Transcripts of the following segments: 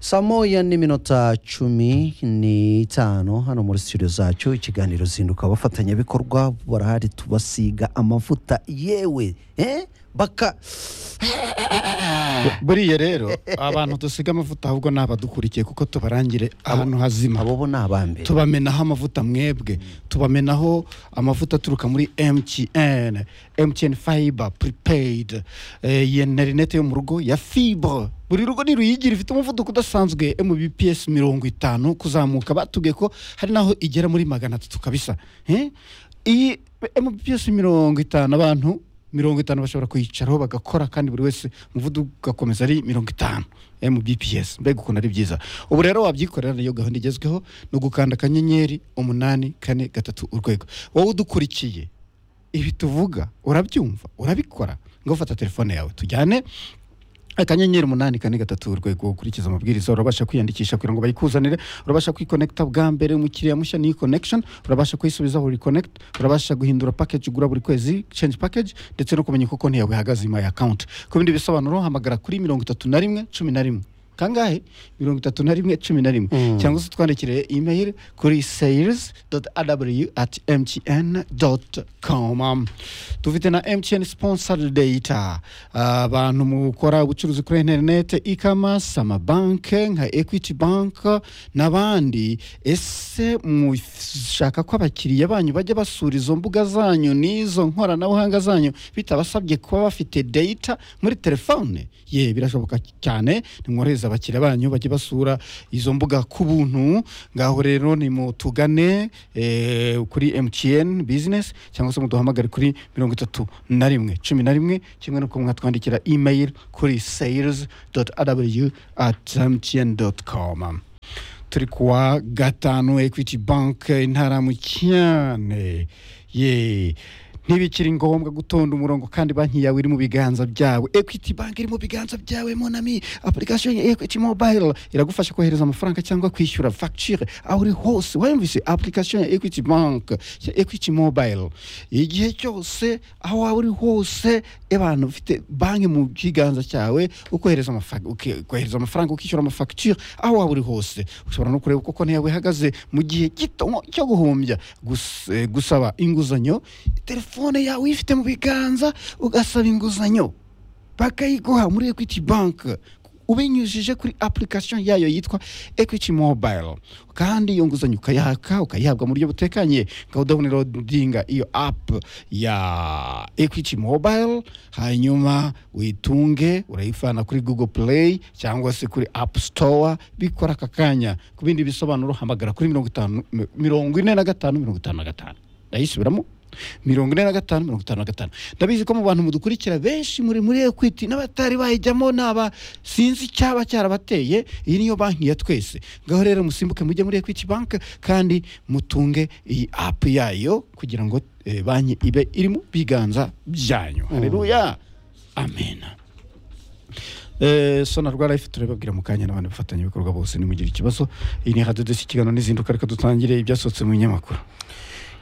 saa moya n'iminota cumi n'itanu hano muri studio zacu ikiganiro zinduka abafatanyabikorwa barahari tubasiga amavuta yewe eh? baka buriya rero abantu dusiga amavuta ahubwo ni abadukurikiye kuko tubarangire ahantu hazima abo bo ni abambere tubamenaho amavuta mwebwe tubamenaho amavuta aturuka muri mtn mtn fiber prepaid iyi interineti yo mu rugo ya fibre buri rugo ntiruyigira ifite umuvuduko udasanzwe mbps mirongo itanu kuzamuka batubwiye ko hari n'aho igera muri magana atatu kabisa Eh? iyi mbps mirongo itanu abantu mirongo itanu bashobora kuyicaraho bagakora kandi buri wese umuvuduko ugakomeza ari mirongo itanu mu bps mbega ukuntu ari byiza ubu rero wabyikorera niyo gahunda igezweho ni ugukanda akanyenyeri umunani kane gatatu urwego wowe udukurikiye ibi tuvuga urabyumva urabikora ngo ufata telefone yawe tujyane akanyenyeri umunani kane gatatu urwego ukurikiza amabwiriza urabasha kwiyandikisha kugira ngo bayikuzanire urabasha kwikonekita bwa mbere umukiriya mushya niyi connection urabasha kuyisubiza buri connect urabasha guhindura package ugura buri kwezi change package ndetse no kumenya uko konti yawe ihagaze my account ku bindi bisobanuro hamagara kuri mirongo itatu na rimwe cumi na rimwe kangahe mirongo itatu na rimwe cumi na rimwe cyangwa se twandikire email kuri sales at mtn com dufite na mtn sponsor data Ah, abantu mukora ubucuruzi kuri interinete e-commerce amabanke nka equity bank n'abandi ese mushaka ko abakiriya banyu bajya basura izo mbuga zanyu n'izo nkoranabuhanga zanyu bitabasabye kuba bafite data muri telefone ye birashoboka cyane nimwohereze abakiriya banyu bajye basura izo mbuga ku buntu ngaho rero nimutugane eh, kuri mtn business cyangwa se muduhamagare kuri mirongo itatu na rimwe cumi na rimwe kimwe nuko mwatwandikira email kuri sales at mtn com turi kuwa gatanu equity bank intara mu cyane ye ntibikiri ngombwa gutonda umurongo kandi banki yawe iri mu biganza byawe equity bank iri mu biganza byawe monami application ya equity mobile iragufasha kohereza amafaranga cyangwa kwishyura facture aho uri hose wayumvise application ya equity bank ya equity mobile igihe cyose aho waba uri hose abantu ufite banki mu kiganza cyawe ukohereza amafaranga uke- ukohereza amafaranga ukishyura amafagitire aho waba uri hose ushobora no kureba uko konti yawe ihagaze mu gihe gito nko- cyo guhumbya Gus- eh, gusaba inguzanyo telefone yawe uyifite mu biganza ugasaba inguzanyo bakayiguha muri equity bank ubinyujije kuri application yayo yitwa equity mobile kandi iyo nguzanyo ukayaka ukayihabwa mu buryo butekanye ukaba udawunirodinga iyo app ya equity mobile hanyuma uyitunge urayivana kuri google play cyangwa se kuri app store bikora aka kanya ku bindi bisobanuro hamagara kuri mirongo itanu mirongo ine na gatanu mirongo itanu na gatanu ndayisubiramo mirongo ine na gatanu mirongo itanu na gatanu ndabizi ko mu bantu mudukurikira benshi muri muri ekwiti n'abatari bayijyamo n'aba sinzi icyaba cyarabateye iyi niyo banki ya twese ngaho rero musimbuke mujye muri ekwiti banki kandi mutunge iyi apu yayo kugira ngo eh, banki ibe iri mu biganza byanyu hareruya amena Eh, sonarwa life turababwira mu kanya n'abandi bafatanyabikorwa bose nimugire ikibazo iyi ni hadodesi ikiganiro n'izinduka reka dutangire ibyasohotse mu binyamakuru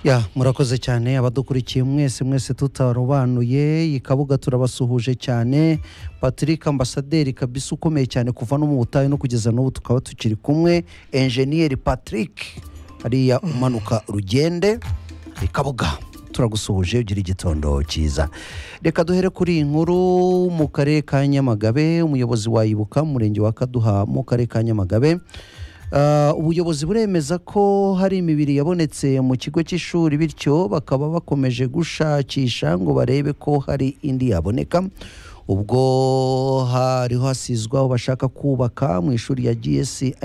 ya murakoze cyane abadukurikiye mwese mwese tutarobanuye iyi kabuga turabasuhuje cyane patrick ambasaderi kabisa ukomeye cyane kuva no mu butayu no kugeza n'ubu tukaba tukiri kumwe enjeniyeri patrick hariya umanuka urugende iyi kabuga turagusuhuje ugira igitondo cyiza reka duhere kuri iyi nkuru mu karere ka nyamagabe umuyobozi wayibuka mu murenge wa kaduha mu karere ka nyamagabe Ah, ubuyobozi buremeza ko hari imibiri yabonetse mu kigo cy'ishuri bityo bakaba bakomeje gushakisha ngo barebe ko hari indi yaboneka ubwo hariho hasizwe aho bashaka kubaka mu ishuri ya gs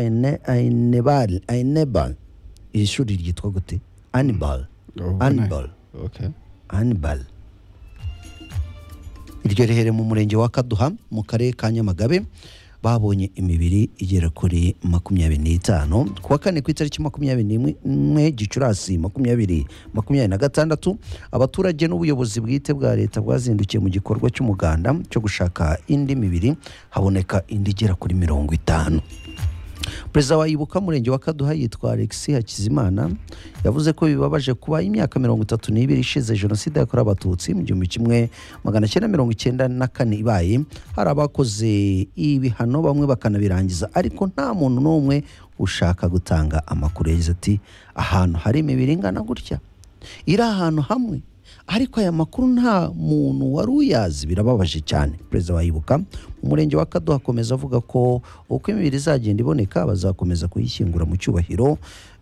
ainebal ainebal iri shuri ryitwa gute anibal anibal Okay. anibal iryo rihere mu murenge wa kaduha mu karere ka nyamagabe babonye imibiri igera kuri makumyabiri n'itanu ku wa kane ku itariki makumyabiri n'imwe gicurasi makumyabiri makumyabiri na gatandatu abaturage n'ubuyobozi bwite bwa leta bwazindukiye mu gikorwa cy'umuganda cyo gushaka indi mibiri haboneka indi igera kuri mirongo itanu perezida wa ibuka murenge wa kaduha yitwa alexis hakizimana yavuze ko bibabaje kuba imyaka mirongo itatu n'ibiri ishize jenoside yakorewe abatutsi mu gihumbi kimwe magana cyenda mirongo icyenda na kane ibaye hari abakoze ibihano bamwe bakanabirangiza ariko nta muntu n'umwe ushaka gutanga amakuru yagize ati ahantu hari imibiri ingana gutya iri ahantu hamwe ariko aya makuru nta muntu wari uyazi birababaje cyane perezida wayibuka mu murenge wa kaduha akomeza avuga ko uko imibiri izagenda iboneka bazakomeza kuyishyingura mu cyubahiro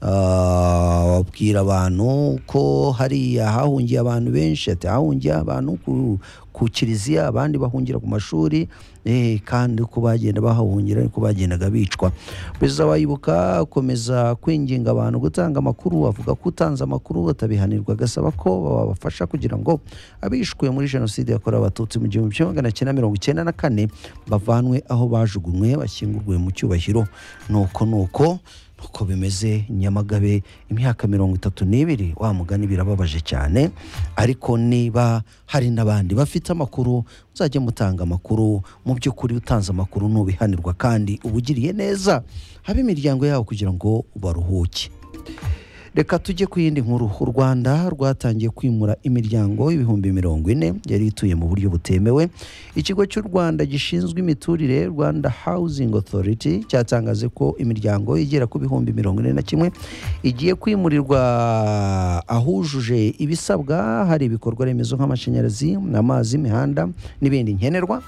Ah, babwira abantu ko hariya hahungiye abantu benshi ati hahungiye abantu ku, ku kiliziya abandi bahungira ku mashuri eh, kandi uko bagenda bahahungira niko bagendaga bicwa perezida wayibuka akomeza kwinginga abantu gutanga amakuru avuga ko utanze amakuru batabihanirwa agasaba ko babafasha kugira ngo abishwe muri jenoside yakorewe abatutsi mu gihumbi kimwe magana cyenda mirongo icyenda na kane bavanwe aho bajugunywe bashyingurwe mu cyubahiro nuko nuko uko bimeze nyamagabe imyaka mirongo itatu n'ibiri wa mugani birababaje cyane ariko niba hari n'abandi bafite amakuru muzajye mutanga amakuru mu by'ukuri utanze amakuru ntubihanirwa kandi uba ugiriye neza habe imiryango yabo kugira ngo baruhuke reka tujye ku yindi nkuru u rwanda rwatangiye kwimura imiryango ibihumbi mirongo ine yari ituye mu buryo butemewe ikigo cy'u rwanda gishinzwe imiturire rwanda housing authority cyatangaje ko imiryango igera ku bihumbi mirongo ine na kimwe igiye kwimurirwa ahujuje ibisabwa hari ibikorwa remezo nk'amashanyarazi amazi imihanda n'ibindi nkenerwa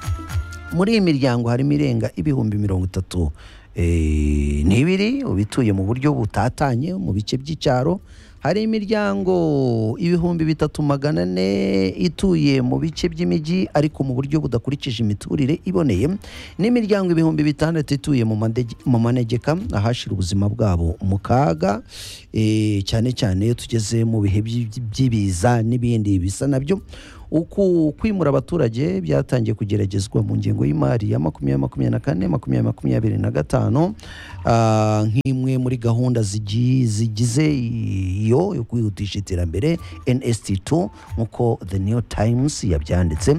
muri iyi miryango harimo irenga ibihumbi mirongo itatu eh, n'ibiri ubituye mu buryo butatanye mu bice by'icyaro hari imiryango ibihumbi bitatu magana ane ituye mu bice by'imijyi ariko mu buryo budakurikije imiturire iboneye n'imiryango ibihumbi bitandatu ituye mu mandege- mu manegeka ahashira ubuzima bwabo mu kaga eh, cyane cyane iyo tugeze mu bihe by'i- by'ibiza n'ibindi bisa nabyo uku kwimura abaturage byatangiye kugeragezwa mu ngengo y'imari ya makumyabiri makumyabiri na kane makumyabiri makumyabiri na gatanu ah, nk'imwe muri gahunda zigi- zigize iyo yo kwihutisha iterambere nst2 nk'uko the new times yabyanditse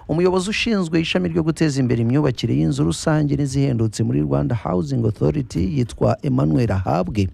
umuyobozi ushinzwe ishami ryo guteza imbere imyubakire y'inzu rusange n'izihendutse muri rwanda housing authority yitwa emmanuel ahabwe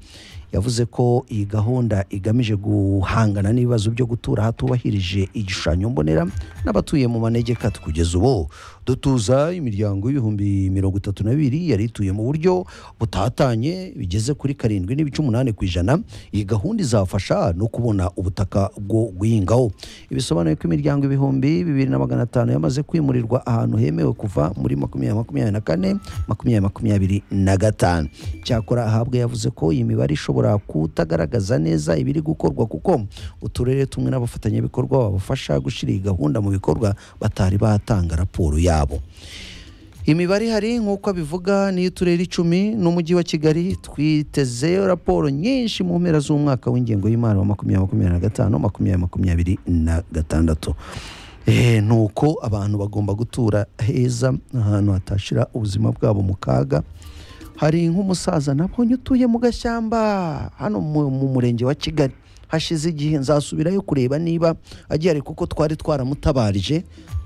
yavuze ko iyi gahunda igamije guhangana n'ibibazo byo gutura ahatubahirije igishushanyo mbonera n'abatuye mu manegeka kugeza ubu dutuza imiryango y'ibihumbi mirongo itatu na bibiri yari ituye mu buryo butatanye bigeze kuri karindwi n'ibice umunani ku ijana iyi gahunda izafasha no kubona ubutaka bwo guhingaho ibisobanuye ko imiryango ibihumbi bibiri na magana atanu yamaze kwimurirwa ahantu hemewe kuva muri makumyabiri makumyabiri na kane makumyabiri makumyabiri na gatanu cyakora ahabwe yavuze ko iyi mibare ishobora kutagaragaza neza ibiri gukorwa kuko uturere tumwe n'abafatanyabikorwa babafasha gushyira iyi gahunda mu bikorwa batari batanga raporo yabo imibare ihari nk'uko abivuga niyo uturere icumi n'umujyi wa kigali twiteze raporo nyinshi mu mpera z'umwaka w'ingengo y'imari wa makumyabiri makumyabiri na gatanu makumyabiri makumyabiri na gatandatu Eh, ni uko abantu bagomba gutura heza ahantu hatashira ubuzima bwabo mu kaga hari nk'umusaza nabonye utuye mu gashyamba hano mu mu murenge wa kigali hashize igihe nzasubirayo kureba niba agiye ariko kuko twari twaramutabarije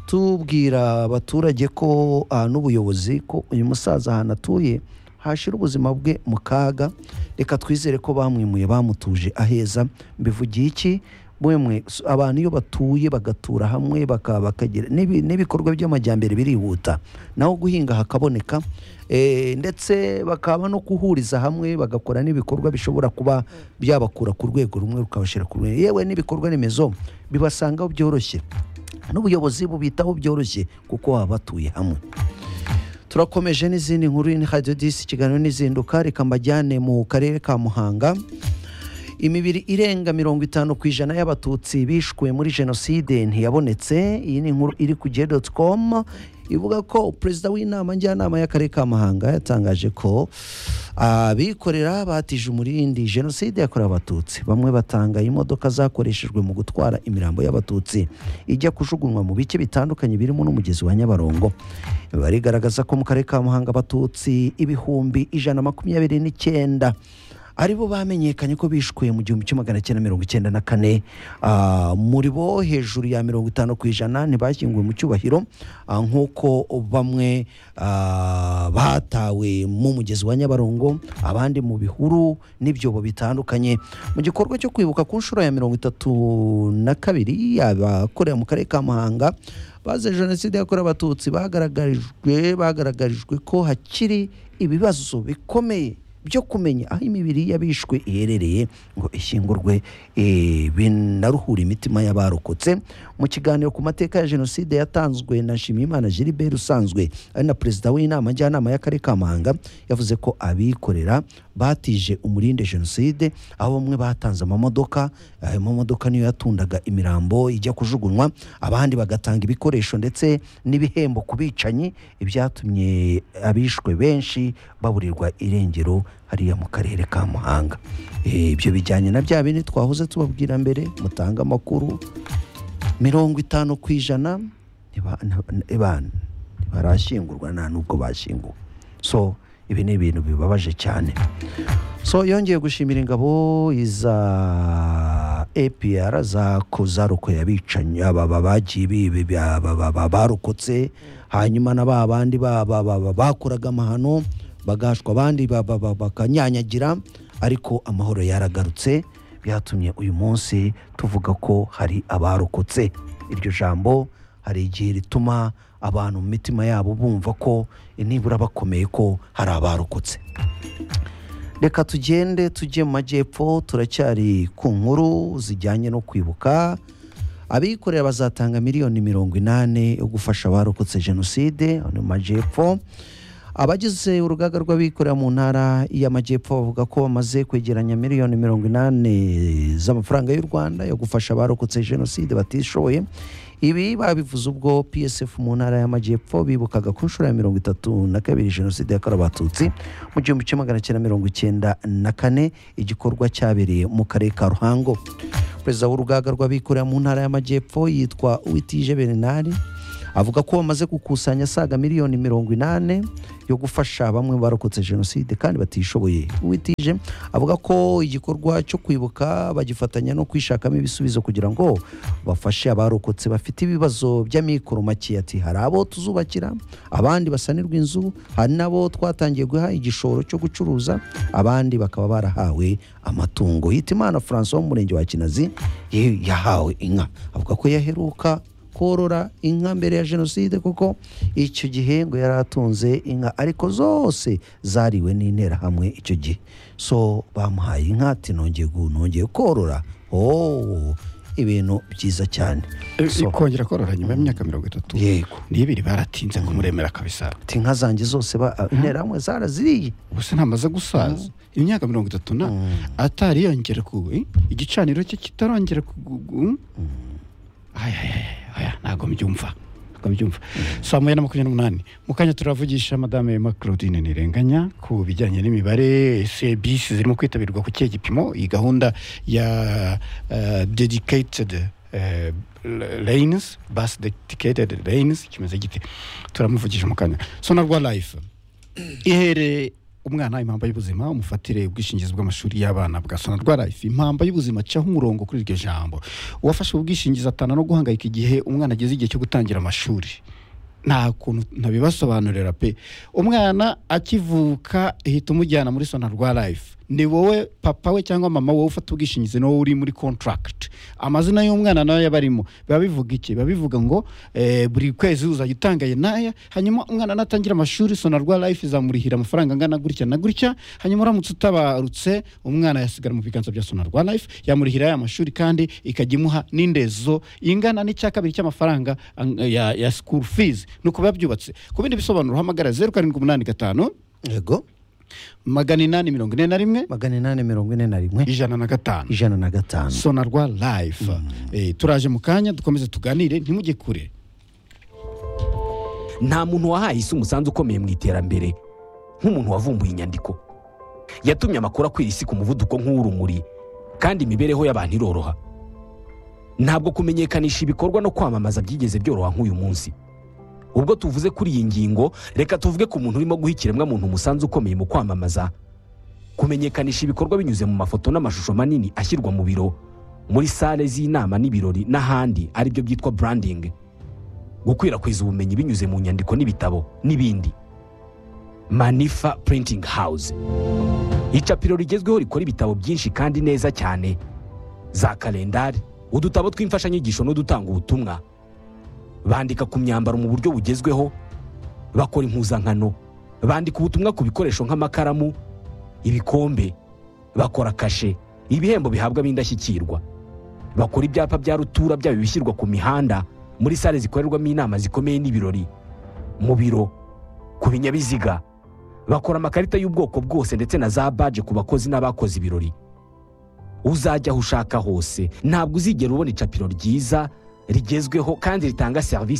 tubwira abaturage ko ah, n'ubuyobozi ko uyu musaza ahantu atuye hashira ubuzima bwe mu kaga reka twizere ko bamwimuye bamutuje aheza mbivugiye iki bemwe s- abantu iyo batuye bagatura hamwe baka- bakagira n'ibi- n'ibikorwa by'amajyambere birihuta naho guhinga hakaboneka eh, ndetse bakaba no kuhuriza hamwe bagakora n'ibikorwa bishobora kuba byabakura ku rwego rumwe rukabashyira ku rundi yewe n'ibikorwa remezo bibasangaho byoroshye n'ubuyobozi bubitaho byoroshye kuko baba batuye hamwe turakomeje n'izindi nkuru ni radiyo disi ikiganiro n'izinduka reka mbajyane mu karere ka muhanga imibiri irenga mirongo itanu ku ijana y'abatutsi bishwe muri jenoside ntiyabonetse iyi ni inkuru iri ku gihe doti komu ivuga ko perezida w'inama njyanama y'akarere ka muhanga yatangaje ko abikorera batije umurindi jenoside yakorewe abatutsi bamwe batanga imodoka zakoreshejwe mu gutwara imirambo y'abatutsi ijya kujugunywa mu bice bitandukanye birimo n'umugezi wa nyabarongo imibare igaragaza ko mu karere ka muhanga abatutsi ibihumbi ijana makumyabiri n'icyenda aribo bamenyekanye ko bishwe mu gihumbi kimwe magana cyenda mirongo icyenda na kane Ah, muri bo hejuru ya mirongo itanu ku ijana ntibashyinguwe mu cyubahiro ah, nk'uko bamwe ah, bata yatawe mu mugezi wa nyabarongo abandi mu bihuru n'ibyobo bitandukanye mu gikorwa cyo kwibuka ku nshuro ya mirongo itatu na kabiri abakorera mu karere ka muhanga bazize jenoside yakorewe abatutsi bagaragarijwe bagaragarijwe ko hakiri ibibazo bikomeye byo kumenya aho imibiri y'abishwe iherereye ngo ishyingurwe eh, binaruhure imitima y'abarokotse mu kiganiro ku mateka ya jenoside yatanzwe na nshimiyimana gilbert usanzwe ari na perezida w'inama njyanama y'akarere ka muhanga yavuze ko abikorera batije umurinde jenoside aho bamwe batanze amamodoka ayo mamodoka niyo yatundaga imirambo ijya kujugunywa abandi bagatanga ibikoresho ndetse n'ibihembo ku bicanyi ibyatumye abishwe benshi baburirwa irengero hariya mu karere ka muhanga Eh, ibyo bijyanye na bya bindi twahoze tubabwira mbere mutanga amakuru mirongo itanu ku ijana ntiba- nta- ebana, ntibarashyingurwa nta n'ubwo bashyinguwe so ibi ni ibintu bibabaje cyane so yongeye gushimira ingabo za apr za kuzaruko yabicanyi aba ba- bagiye bibi ba- ba- ba- ba- barokotse hanyuma na ba bandi ba- ba- ba- ba- bakoraga amahano bagashwa abandi ba- ba- ba- bakanyanyagira ariko amahoro yaragarutse byatumye uyu munsi tuvuga ko hari abarokotse iryo jambo hari igihe rituma abantu mu mitima yabo bumva ko nibura bakomeye ko hari abarokotse reka tugende tujye mu majyepfo turacyari ku nkuru zijyanye no kwibuka abikorera bazatanga miliyoni mirongo inani yo gufasha abarokotse jenoside mu majyepfo abagize urugaga rw'abikorera mu ntara y'amajyepfo bavuga ko bamaze kwegeranya miliyoni mirongo inani z'amafaranga y'u rwanda yo gufasha abarokotse jenoside batishoboye ibi babivuze ubwo psf mu ntara y'amajyepfo bibukaga ku nshuro ya mirongo itatu na kabiri jenoside yakorewe abatutsi mu gihumbi kimwe magana cyenda mirongo icyenda na kane igikorwa cyabereye mu karere ka ruhango perezida w'urugaga rw'abikorera mu ntara y'amajyepfo yitwa uwitije bernard avuga ko bamaze gukusanya asaga miliyoni mirongo inani yo gufasha bamwe mu barokotse jenoside kandi batishoboye uwitije avuga ko igikorwa cyo kwibuka bagifatanya no kwishakamo ibisubizo kugira ngo bafashe abarokotse bafite ibibazo by'amikoro make ati hari abo tuzubakira abandi basanirwa inzu hari n'abo twatangiye guha igishoro cyo gucuruza abandi bakaba barahawe amatungo hitimana francois wo mu murenge wa kinazi ye- yahawe inka avuga ko yaheruka korora inka mbere ya jenoside kuko icyo gihe ngo yari atunze inka ariko zose zariwe n'interahamwe icyo gihe so bamuhaye inka ati nongeye gu- nongeye korora oh ibintu byiza cyane So, ikongera korora nyuma y'imyaka mirongo itatu yego n'ibiri baratinze kumuremera kabisa ati inka zanjye zose ba- interahamwe zaraziriye ubuse ntamaze gusaza imyaka mirongo itatu na atariyongera ku eh, igicaniro cye kitarongera ku gu- gu- Aya, aya, aya, aya, ntabwo mbyumva ntabwo mbyumva saa moya na makumyabiri n'umunani mu kanya turavugisha madame Emma Claudine Ntirenganya ku bijyanye n'imibare ese bisi zirimo kwitabirwa ku kihe gipimo iyi gahunda ya eh, dedicated eh, lanes bus dedicated lanes kimeze gite turamuvugisha mu kanya sonarwa life ihere umwana impamba y'ubuzima umufatire ubwishingizi bw'amashuri y'abana bwa sonarwa life impamba y'ubuzima acaho umurongo kuri iryo jambo uwafashe ubwishingizi atana no guhangayika igihe umwana ageze igihe cyo gutangira amashuri nta kuntu ntabibasobanurira pe umwana akivuka ihita umujyana muri sonarwa life ni wowe papa we cyangwa mama wowe ufata ubwishingizi ni wowe uri muri contract amazina y'umwana nayo yaba arimo biba bivuga iki biba bivuga ngo eh, buri kwezi uzajya utanga aye n'aya hanyuma umwana natangira amashuri sonarwa life izamurihira amafaranga angana gutya na gutya hanyuma uramutse utabarutse umwana yasigara mu biganza bya sonarwa life yamurihira aya mashuri kandi ikajya imuha n'indezo ingana n'icya kabiri cy'amafaranga ang- ya, ya school fees ni uko biba byubatse ku bindi bisobanuro hamagara zeru karindwi umunani gatanu yego magana inani mirongo ine na rimwe magana inani mirongo ine na rimwe ijana na gatanu ijana na gatanu sonarwa life Eh, turaje mu kanya dukomeze tuganire ntimujye kure nta muntu wahaye isi umusanzu ukomeye mu iterambere nk'umuntu wavumbuye inyandiko yatumye amakuru akwira isi ku muvuduko nk'uw'urumuri kandi imibereho y'abantu iroroha ntabwo kumenyekanisha ibikorwa no kwamamaza byigeze byoroha nk'uyu munsi ubwo tuvuze kuri iyi ngingo reka tuvuge ku muntu urimo guha ikiremwamuntu umusanzu ukomeye mu kwamamaza kumenyekanisha ibikorwa binyuze mu mafoto n'amashusho manini ashyirwa mu biro muri sale z'inama n'ibirori n'ahandi aribyo byitwa branding gukwirakwiza ubumenyi binyuze mu nyandiko n'ibitabo n'ibindi manifa printing house icapiro rigezweho rikora ibitabo byinshi kandi neza cyane za kalendari udutabo tw'imfashanyigisho n'udutanga ubutumwa bandika ku myambaro mu buryo bugezweho bakora impuzankano bandika ubutumwa ku bikoresho nk'amakaramu ibikombe bakora kashe ibihembo bihabwa ab'indashyikirwa bakora ibyapa bya rutura byaba ibishyirwa ku mihanda muri sale zikorerwamo inama zikomeye n'ibirori mu biro ku binyabiziga bakora amakarita y'ubwoko bwose ndetse na za baje ku bakozi n'abakoze ibirori uzajya aho ushaka hose ntabwo uzigera ubona icapiro ryiza rigezweho kandi ritanga serivisi